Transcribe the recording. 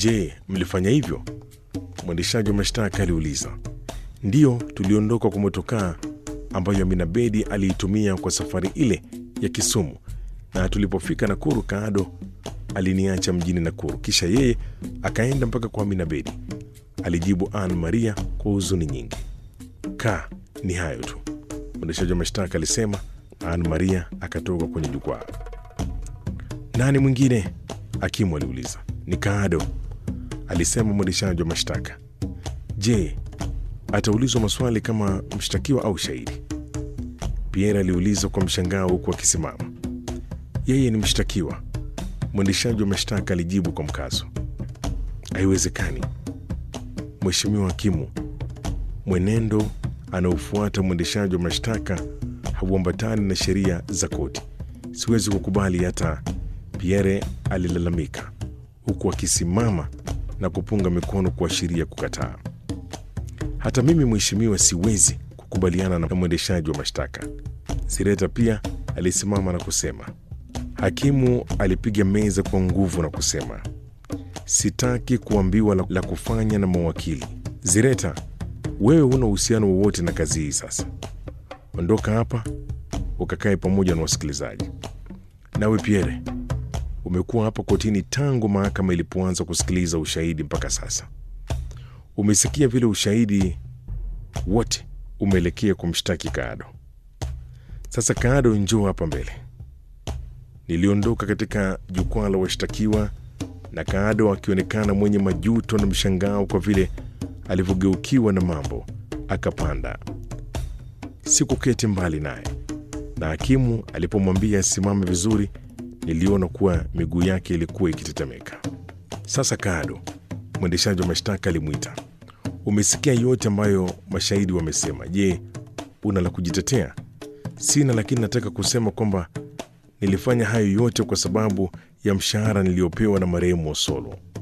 Je, mlifanya hivyo? Mwendeshaji wa mashtaka aliuliza. Ndiyo, tuliondoka kwa motokaa ambayo Amina Bedi aliitumia kwa safari ile ya Kisumu, na tulipofika Nakuru, Kaado aliniacha mjini Nakuru, kisha yeye akaenda mpaka kwa Amina Bedi, alijibu Ann Maria kwa huzuni nyingi. Ka, ni hayo tu, mwendeshaji wa mashtaka alisema. Ann Maria akatoka kwenye jukwaa. Nani mwingine? Hakimu aliuliza. Ni Kaado, alisema mwendeshaji wa mashtaka. Je, ataulizwa maswali kama mshtakiwa au shahidi? Pierre aliuliza kwa mshangao huku akisimama. Yeye ni mshtakiwa, mwendeshaji wa mashtaka alijibu kwa mkazo. Haiwezekani, Mheshimiwa Hakimu, mwenendo anaofuata mwendeshaji wa mashtaka hauambatani na sheria za koti. Siwezi kukubali hata, Pierre alilalamika huku akisimama na kupunga mikono kuashiria kukataa. Hata mimi mheshimiwa, siwezi kukubaliana na mwendeshaji wa mashtaka. Sireta pia alisimama na kusema. Hakimu alipiga meza kwa nguvu na kusema, sitaki kuambiwa la, la kufanya na mawakili. Zireta, wewe huna uhusiano wowote na kazi hii. Sasa ondoka hapa ukakae pamoja na wasikilizaji. Nawe Pierre, umekuwa hapa kotini tangu mahakama ilipoanza kusikiliza ushahidi mpaka sasa. Umesikia vile ushahidi wote umeelekea kumshtaki Kaado. Sasa Kaado, njoo hapa mbele. Niliondoka katika jukwaa la washtakiwa na Kaado akionekana mwenye majuto na mshangao kwa vile alivyogeukiwa na mambo, akapanda. Sikuketi mbali naye, na hakimu alipomwambia asimame vizuri, niliona kuwa miguu yake ilikuwa ikitetemeka. Sasa Kaado, mwendeshaji wa mashtaka alimwita. Umesikia yote ambayo mashahidi wamesema. Je, una la kujitetea? Sina, lakini nataka kusema kwamba nilifanya hayo yote kwa sababu ya mshahara niliyopewa na marehemu Osolo.